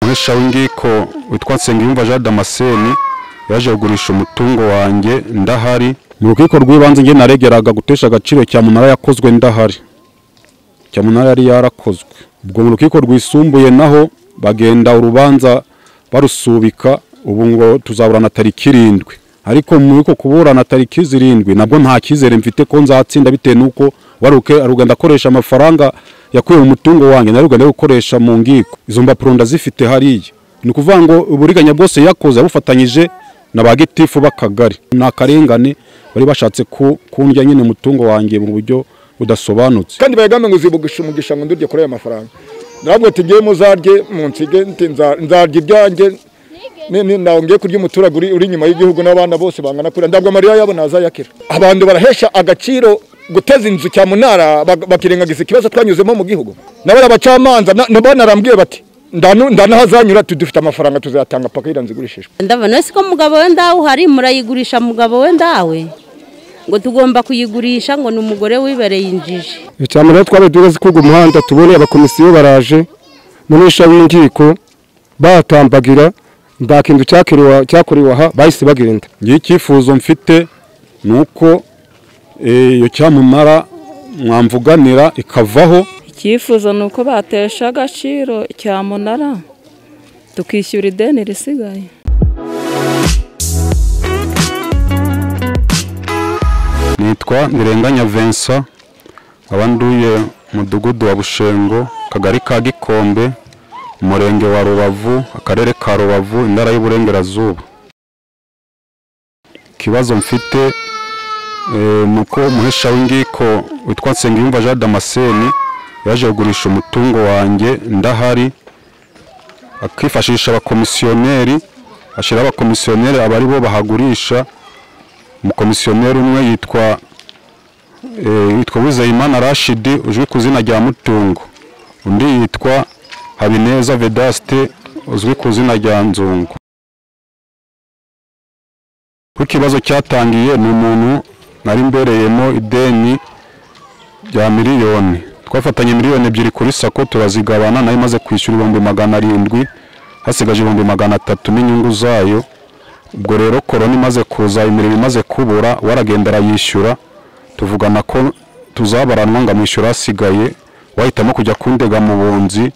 umukoresha w'ingiko witwa Nsengiyumva Jean Damascene yaje kugurisha umutungo wanjye ndahari mu rukiko rw'ibanze njye naregeraga gutesha agaciro cyamunara yakozwe ndahari cyamunara yari yarakozwe ubwo mu rukiko rwisumbuye naho bagenda urubanza barusubika ubu ngo tuzaburana tariki irindwi ariko muri uko kuburana tariki zirindwi nabwo nta cyizere mfite ko nzatsinda bitewe n'uko waruke arugenda akoresha amafaranga yakuye mu mutungo wanjye nawe ugenda gukoresha mu ngiko izo mbapuro ndazifite hariya ni ukuvuga ngo uburiganya bwose yakoze abufatanyije na ba gitifu b'akagari ni akarengane bari bashatse ku- kundya nyine umutungo wanjye mu buryo budasobanutse kandi bayagambe ngo uzibugisha umugisha ngo ndurye kuri aya mafaranga ntabwo tugiye muzarye munsige nti nza- nzarya ibyanjye ni- ni- ntago ngiye kurya umuturage uri uri inyuma y'igihugu n'abana bose bangana kuriya ntabwo amarira yabo ntazayakira abantu barahesha agaciro guteza inzu cyamunara bak- bakirengagiza ikibazo twanyuzemo mu gihugu nabo abacamanza na- nabo narambwiye bati ndanu- ndanahazanyura tu- dufite amafaranga tuzayatanga paka iriya nzu igurishijwe ndabona ko mugabo we ndawe uhari murayigurisha mugabo we ndawe ngo tugomba kuyigurisha ngo ni umugore wibereye injiji icyamunara twari tugeze kuri uwo muhanda tubonye abakomisiyo baraje munisha w'inkiko batambagira nta kintu cyakorewe- cyakorewe aha bahise bagenda ngiye icyifuzo mfite ni uko eh, iyo cyamunara mwamvuganira ikavaho icyifuzo ni uko batesha agaciro cyamunara tukishyura ideni risigaye nitwa ndirenganya vincent nkaba nduye mudugudu wa bushengo akagari ka gikombe umurenge wa rubavu akarere ka rubavu intara y'uburengerazuba ikibazo mfite eh, ni uko umuhesha w'ingiko witwa nsengiyumva jean damascene yaje kugurisha umutungo wanjye ndahari akifashisha abakomisiyoneri ashyiraho abakomisiyoneri aba ari bo bahagurisha umukomisiyoneri umwe yitwa eh, yitwa Wizeyimana Rashid uzwi ku izina rya Mutungo undi yitwa Habineza Vedaste uzwi ku izina rya Nzungu kuko ikibazo cyatangiye ni umuntu nari mbereyemo ideni rya miliyoni twafatanye miliyoni ebyiri kuri sako turazigabana nayo imaze kwishyura ibihumbi magana arindwi hasigaje ibihumbi magana atatu n'inyungu zayo ubwo rero korona imaze kuza imirimo imaze kubura waragenda arayishyura tuvugana ko tuzabaranwa ngo amwishyura asigaye wahitamo kujya kundega mu bunzi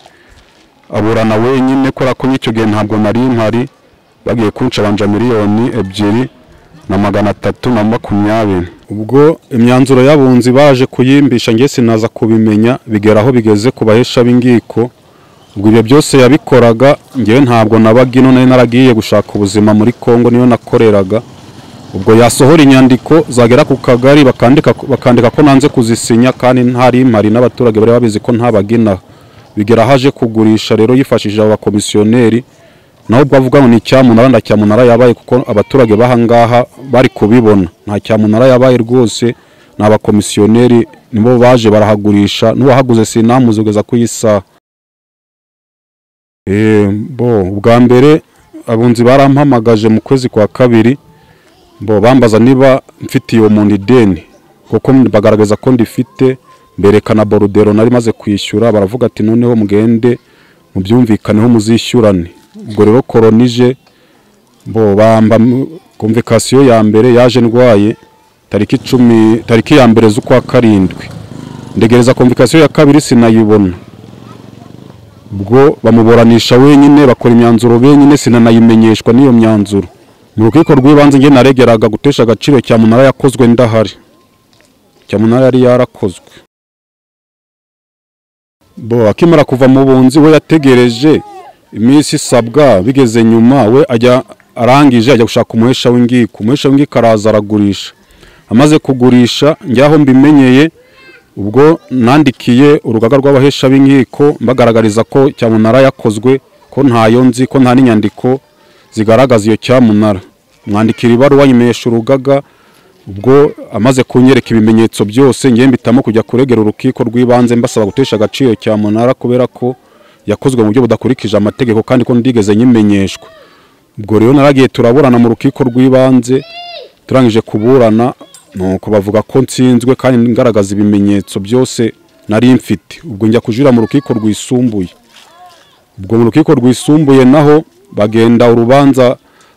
aburana wenyine kubera ko n'icyo gihe ntabwo nari mpari bagiye kuncabanja miliyoni ebyiri na magana atatu na makumyabiri ubwo imyanzuro y'abunzi baje kuyimbisha njye sinaza kubimenya bigera aho bigeze ku bahesha b'ingiko ubwo ibyo byose yabikoraga ngewe ntabwo nabaga ino nari naragiye gushaka ubuzima muri kongo niyo nakoreraga ubwo yasohora inyandiko zagera ku kagari bakandika bakandika ko nanze kuzisinya kandi ntari impari n'abaturage bari babizi ko ntabagina bigera aho aje kugurisha rero yifashishije abo bakomisiyoneri naho ubwo avuga ngo ni icyamunara nda cyamunara yabaye kuko abaturage bahangaha bari kubibona nta cyamunara yabaye rwose ni abakomisiyoneri nibo baje barahagurisha n'uwahaguze sinamuzi kugeza ku isaha Eh, bo ubwa mbere abunzi barampamagaje mu kwezi kwa kabiri bo bambaza niba mfite iyo muntu ideni kuko bagaragaza ko ndifite mberekana borudero nari maze kwishyura baravuga ati noneho mugende mubyumvikaneho muzishyurane ubwo rero koronije bo bamba konvikasiyo ya mbere yaje ndwaye tariki icumi tariki ya mbere z'ukwa karindwi ndegereza konvikasiyo ya kabiri sinayibona ubwo bamuburanisha wenyine bakora imyanzuro benyine sinanayimenyeshwa n'iyo myanzuro mu rukiko rw'ibanze njye naregeraga gutesha agaciro cyamunara yakozwe ndahari cyamunara yari yarakozwe bo akimara kuva mu bunzi we yategereje iminsi isabwa bigeze nyuma we ajya arangije ajya gushaka umuhesha w'ingiko umuhesha w'ingiko araza aragurisha amaze kugurisha njyaho mbimenyeye ubwo nandikiye urugaga rw'abahesha b'inkiko mbagaragariza ko cyamunara yakozwe ko ntayo nzi ko nta n'inyandiko zigaragaza iyo cyamunara mwandikira ibaruwa nyimenyesha urugaga ubwo amaze kunyereka ibimenyetso byose ngiye mbitamo kujya kuregera urukiko rw'ibanze mbasaba gutesha agaciro cyamunara kubera ko yakozwe mu buryo budakurikije amategeko kandi ko ndigeze nyimenyeshwa ubwo rero naragiye turaburana mu rukiko rw'ibanze turangije kuburana nuko bavuga ko nsinzwe kandi ngaragaza ibimenyetso byose nari mfite ubwo njya kujurira mu rukiko rwisumbuye ubwo mu rukiko rwisumbuye naho bagenda urubanza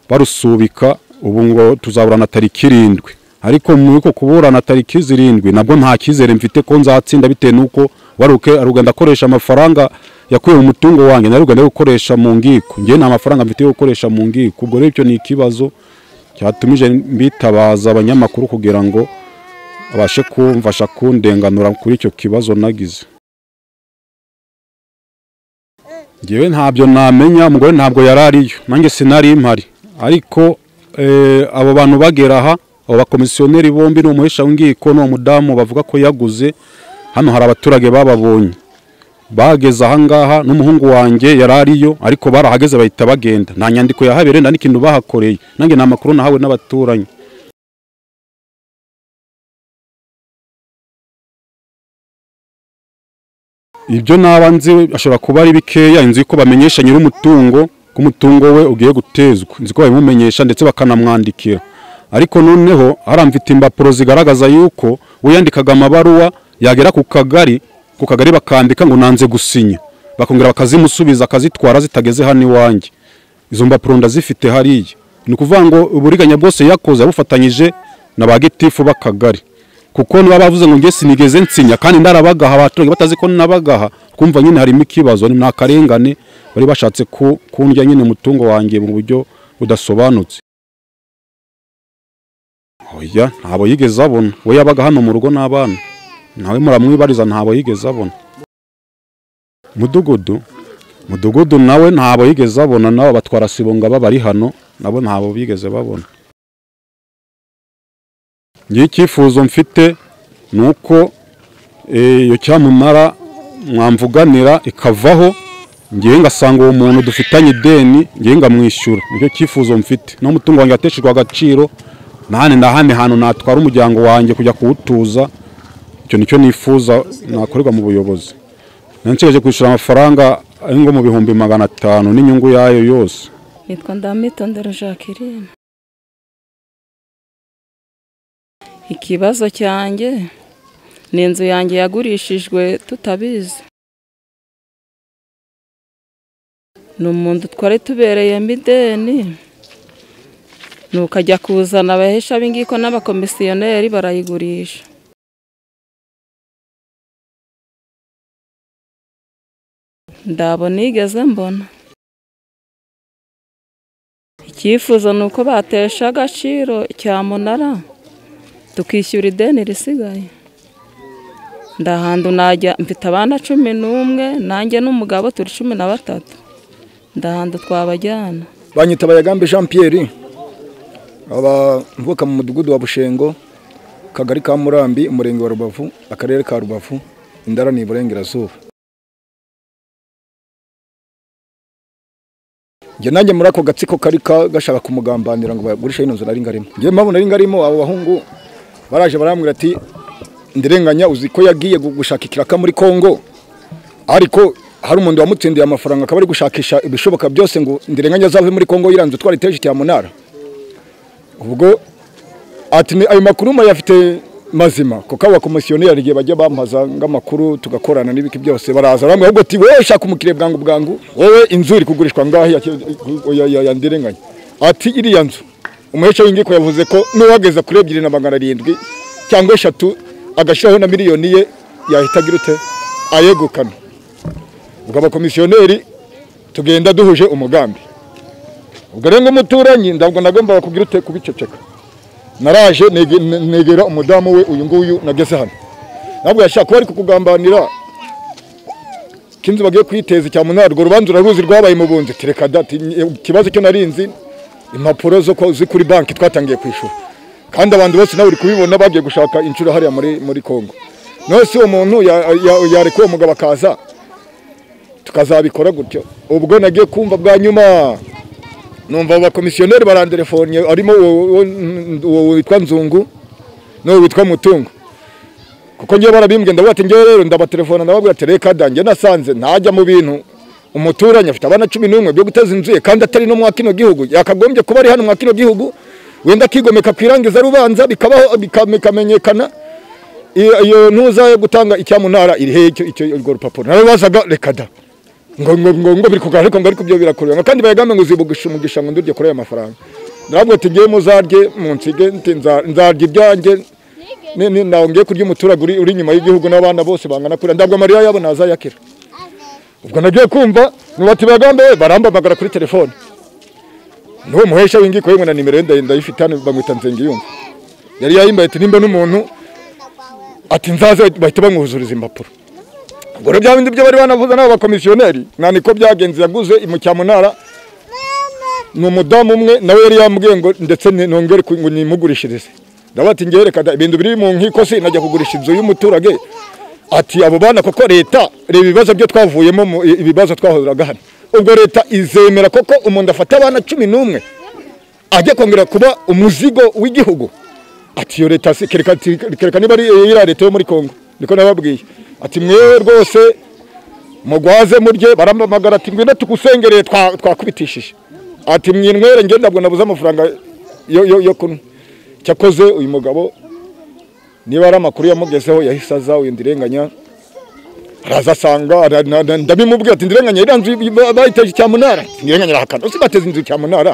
barusubika ubu ngo tuzaburana tariki irindwi ariko muri uko kuburana tariki zirindwi nabwo nta cyizere mfite ko nzatsinda bitewe n'uko waruke arugenda akoresha amafaranga yakuye mu mutungo wanjye nawe ugenda gukoresha mu ngiko njye nta mafaranga mfite yo gukoresha mu ngiko ubwo rero icyo ni ikibazo cyatumije mbitabaza abanyamakuru kugira ngo abashe kumfasha kundenganura kuri icyo kibazo nagize ngewe ntabyo namenya umugore ntabwo yari ariyo nanjye sinari impari ariko eh, abo bantu bagera aha abo bakomisiyoneri bombi n'umuhesha w'ingiko n'uwo mudamu bavuga ko yaguze hano hari abaturage bababonye bageze ahangaha n'umuhungu wanjye yari ariyo ariko barahageze bahita bagenda nta nyandiko yahabereye nta n'ikintu bahakoreye nanjye nta makuru nahawe n'abaturanyi ibyo naba nzi ashobora kuba ari bikeya inzu ko bamenyesha nyir'umutungo ko umutungo we ugiye gutezwa inzu ko babimumenyesha ndetse bakanamwandikira ariko noneho haramfite impapuro zigaragaza yuko uyandikaga amabaruwa yagera ku kagari ku kagari bakandika ngo nanze gusinya bakongera bakazimusubiza akazitwara zitageze hano iwanjye izo mbapuro ndazifite hariya ni ukuvuga ngo uburiganya bwose yakoze abufatanyije na ba gitifu b'akagari kuko niba bavuze ngo nge sinigeze nsinya kandi ndarabagaha abaturage batazi ko nabagaha twumva nyine harimo ikibazo ni akarengane bari bashatse ku- kundya nyine umutungo wanjye mu buryo budasobanutse oya ntabo yigeze abona we yabaga hano mu rugo n'abana nawe muramwibariza ntabo yigeze abona mudugudu mudugudu nawe ntabo yigeze abona nabo batwara sibonga babari hano nabo ntabo bigeze babona ngiye icyifuzo mfite ni uko eh, iyo cyamunara mwamvuganira ikavaho ngewe ngasanga uwo muntu dufitanye ideni ngewe ngamwishyura nicyo cyifuzo mfite n'umutungo wanjye wateshejwe agaciro nahane nahane hantu natwara umuryango wanjye kujya kuwutuza icyo nicyo nifuza nakorerwa mu buyobozi nansigaje kwishyura amafaranga ari ngo mu bihumbi magana atanu n'inyungu yayo yose nitwa ndamitondera jacqueline ikibazo cyanjye ni inzu yanjye yagurishijwe tutabizi ni umuntu twari tubereyemo ideni nuko ajya kuzana abahesha b'ingiko n'abakomisiyoneri barayigurisha ndabo nigeze mbona icyifuzo ni uko batesha agaciro cyamunara tukishyura ideni risigaye ndahantu najya mfite abana cumi n'umwe nanjye n'umugabo turi cumi na batatu ndahantu twabajyana banyita bayagambe jean pierre abavuka mu mudugudu wa bushengo kagari ka murambi umurenge wa rubavu akarere ka rubavu indara ni iburengerazuba njye nanjye muri ako gatsiko kari ka- gashaka kumugambanira ngo bagurishe ino nzu nari ngarimo njye mpamvu nari ngarimo abo bahungu baraje barambwira ati ndirenganya uzi ko yagiye gu- gushaka ikiraka muri kongo ariko hari umuntu wamutsindiye amafaranga akaba ari gushakisha ibishoboka byose ngo ndirenganya azave muri kongo yiranze utwara iteje cya munara ubwo ati "Ni- ayo makuru mayafite mazima kuko aba komisiyoneri igihe bajya bampaza ng'amakuru tugakorana n'ibiki byose baraza bamwe ahubwo ati wowe shaka umukiriya bwangu bwangu wowe inzu iri kugurishwa ngaho ya, ya, ya, ya ndirenganya ati iriya nzu umuhesha w'ingiko yavuze ko n'uwageza kuri ebyiri na magana arindwi cyangwa eshatu agashyiraho na miliyoni ye yahitaga irute ayegukana ubwo abakomisiyoneri tugenda duhuje umugambi ubwo rero nk'umuturanyi ndabwo nagombaga kugira ute kubiceceka naraje nege- ne- negera umudamu we uyu nguyu nageze hano ntabwo yashaka kuba ari kukugambanira kinzu bagiye kwiteza icya munara urwo rubanza uraruzi rwabaye mu bunzi tereka dati ikibazo cyo narinzi impapuro zo ko- ziri kuri banki twatangiye kwishyura kandi abantu bose nawe uri kubibona bagiye gushaka inshuro hariya muri muri kongo nose uwo muntu ya- ya- yarekuwe umugabo akaza tukazabikora gutyo ubwo nagiye kumva bwa nyuma numva abakomisiyoneri baranderefone arimo uwo- uwo- uwo witwa nzungu n'uwo witwa mutungo kuko ngewe barabimbwiye ndavuga ati ngewe rero ndabatelefona ndababwira ati reka da njye nasanze ntajya mu bintu umuturanyi afite abana cumi n'umwe byo guteza inzu ye kandi atari no mwa kino gihugu yakagombye kuba ari hano mwa kino gihugu wenda akigomeka ku irangiza rubanza bikabaho bika- bikamenyekana iyo iyo ntuza yo gutanga icyamunara iri hehe icyo- icyo urwo rupapuro narabazaga reka da ngo ngo ngo ngo biri kugaragara ariko ngo ariko byo birakorera ngo kandi bayagambe ngo zibugisha umugisha ngo ndurye kuri aya mafaranga ntabwo tujye muzarye munsige nzarya ibyanjye ni- ni- ntawe ngiye kurya umuturage uri uri inyuma y'igihugu n'abana bose bangana kurira ntabwo amarira yabo ntazayakira ubwo nagiye kumva nubati bagambe barambamagara kuri telefone n'uwo muhesha w'ingiko yewe na nimero ye ndayi- ndayifite hano bamwita Nsengiyumva yari yayimbaye ati nimba n'umuntu ati nzaze bahita bamwuzuriza impapuro ubwo rero bya bindi byo bari banavuze n'abo bakomisiyoneri nta niko byagenze yaguze mu cyamunara ni umudamu umwe nawe yari yambwiye ngo ndetse ni- nongere ku- ngo nimugurishirize ndavuga ati ngewe reka da ibintu biri mu nkiko se najya kugurisha inzu y'umuturage ati abo bana koko leta reba ibibazo byo twavuyemo mu- ibibazo twahuriraga hano ubwo leta izemera koko umuntu afata abana cumi n'umwe ajya kongera kuba umuzigo w'igihugu ati iyo leta si kereka ati- kereka niba ari iriya leta yo muri kongo niko nababwiye ati mwewe rwose mugwaze murye barampamagara ati ngwino tugusengereye twa- twakubitishije ati mwinywere ngenda ntabwo nabuze amafaranga yo- yo yo kunywa cyakoze uyu mugabo niba ari amakuru yamugezeho yahise aza uyu ndirenganya araza asanga ara- na- na- ndabimubwira ati ndirenganya iriya nzu ba- bayiteje cyamunara Ati, ndirenganya arahakana uzi bateze inzu cyamunara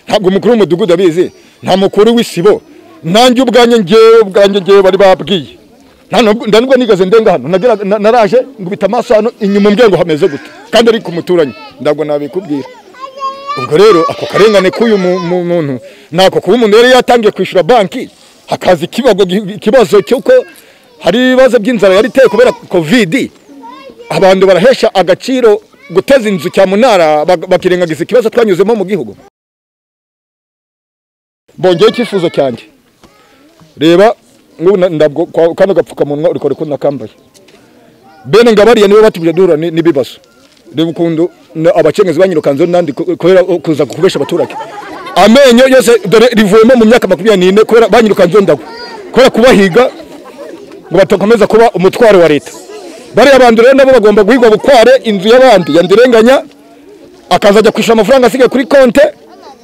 ntabwo umukuru w'umudugudu abizi nta mukuru w'isibo nanjye ubwanjye ngewe ubwanjye ngewe bari babwiye Nta nubwo- nda nubwo nigeze ndenga hano nagera- na- naraje ngubita amaso hano inyuma umuryango hameze gute kandi ari ku muturanyi ntabwo nabikubwira ubwo rero ako karengane k'uyu mu- mu- muntu nako kuba umuntu yari yatangiye kwishyura banki hakaza ikibazo ikibazo cy'uko hari ibibazo by'inzara yari iteye kubera kovidi abantu barahesha agaciro guteza inzu cyamunara bak- bakirengagiza ikibazo twanyuzemo mu gihugu bongeye icyifuzo cyanjye reba n'ubu na- ndabwo kwa- kano gapfukamunwa uri kore ko nakambaye bene ngabariya nibo batubye duhura ni- n'ibibazo reba ukuntu na- abacengezi banyirukanzeho nandi ku- kubera kuza kubesha abaturage amenyo yose dore rivuyemo mu myaka makumyabiri n'ine kubera banyirukanzeho ndagwa kubera kubahiga ngo batakomeza kuba umutwaro wa leta bariya bantu rero nabo bagomba guhigwa bukware inzu y'abandi yandirenganya akazajya kwishyura amafaranga asigaye kuri konte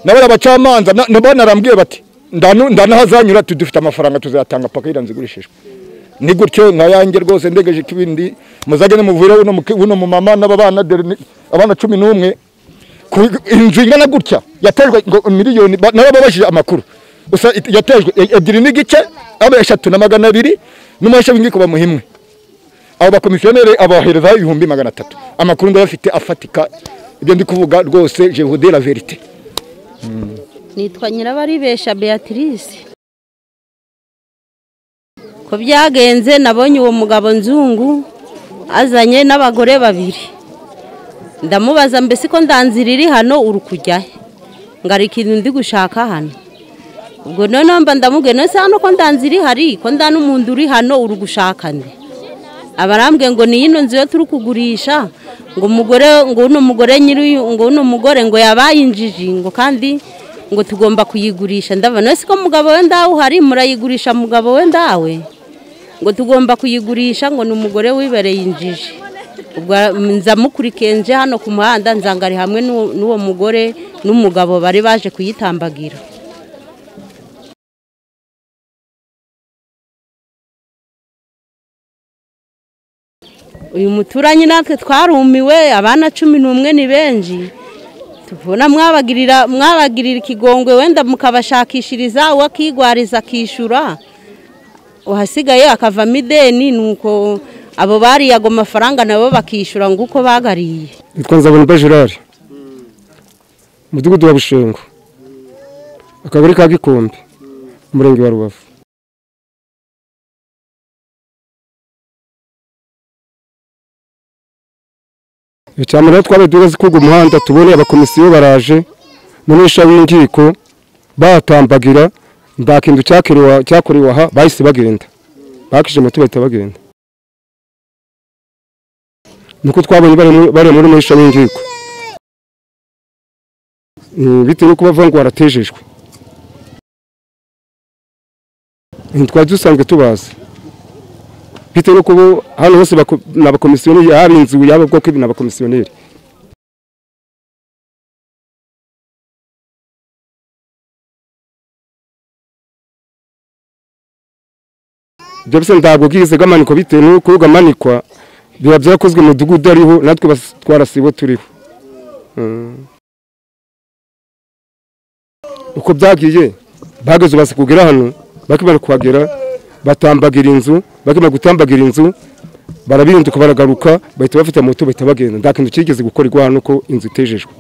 na bariya bacamanza na- nabo narambwiye bati ndanu- ndanahazanyura tu- dufite amafaranga tuzayatanga paka iriya nzu igurishijwe ni gutyo nka yanjye rwose ndegeje ikibindi muzajya nimuvure uno muke- uno mumama n'abana dore ni- abana cumi n'umwe ku- inzu ingana gutya yatejwe ngo miliyoni ba- narababajije amakuru gusa it- yatejwe e- ebyiri n'igice aba eshatu na magana abiri n'umuhesha w'inkiko bamuhimwe abo bakomisiyoneri abahereza ibihumbi magana atatu amakuru ndayafite afatika ibyo ndi kuvuga rwose jehudera verite nitwa nyirabaribesha beatrice ko byagenze nabonye uwo mugabo nzungu azanye n'abagore babiri ndamubaza mbese ko ndanzira iri hano uri kujya he ngo hari ikintu ndi gushaka hano ubwo noneho mba ndamubwiye none se hano ko ndanzira ihari ko nda n'umuntu uri hano uri gushaka nde abarambwe ngo ni ino nzu yo turi kugurisha ngo umugore ngo uno mugore nyiri ngo uno mugore ngo yabaye injiji ngo kandi ngo tugomba kuyigurisha ndabona ese ko mugabo we ndawe uhari murayigurisha mugabo we ndawe ngo tugomba kuyigurisha ngo ni umugore wibereye injiji ubwo nza mukurikenje hano ku muhanda nzanga ari hamwe n'uwo- n'uwo mugore n'umugabo bari baje kuyitambagira uyu muturanyi natwe twarumiwe abana cumi n'umwe ni benshi tubona mwabagirira mwabagirira ikigongwe wenda mukabashakishiriza uwo akigwariza akishyura uhasigaye akavamo ideni nuko abo bariye ago mafaranga nabo bakishyura ngo uko bagariye nitwa nzabonimba gerard umudugudu wa bushengo akagari ka gikombe umurenge wa rubavu icyambere rero twabaye duhagaze kuri uwo muhanda tuboneye abakomisiyo baraje munesha w'inkiko batambagira nta kintu cyakorewe- cyakorewe aha bahise bagenda bakije moto bahita bagenda nuko twabonye bari muri- bari muri muhisha w'inkiko Eh, bitewe nuko bavuga ngo waratejejwe Eh, twari dusanzwe tubazi bitewe nuko bo hano hose bako- ni abakomisiyoneri yaba inzu yaba bwoko ni abakomisiyoneri ibyo bisa ntabwo bwizega amanikwa bitewe nuko uga amanikwa biba byakozwe umudugudu ariho natwe bas- twarasibo turiho Mm. uko byagiye bageze ubaze kugera hano bakimara kuhagera batambagira inzu bakimara gutambagira inzu barabirinduka baragaruka bahita bafite moto bahita bagenda nta kintu kigeze gukorerwa hano ko inzu itejejwe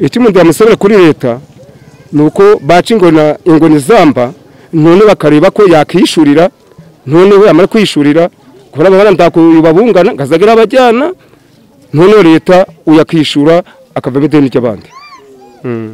icyo umuntu yamusabira kuri leta ni uko baca ingona ingoni zamba none bakareba ko yakishyurira noneho yamara kwiyishyurira kubera ababara ntakubabungana ngazagira abajyana noneho leta uyakishyura akavamo ideni ry'abandi Mm.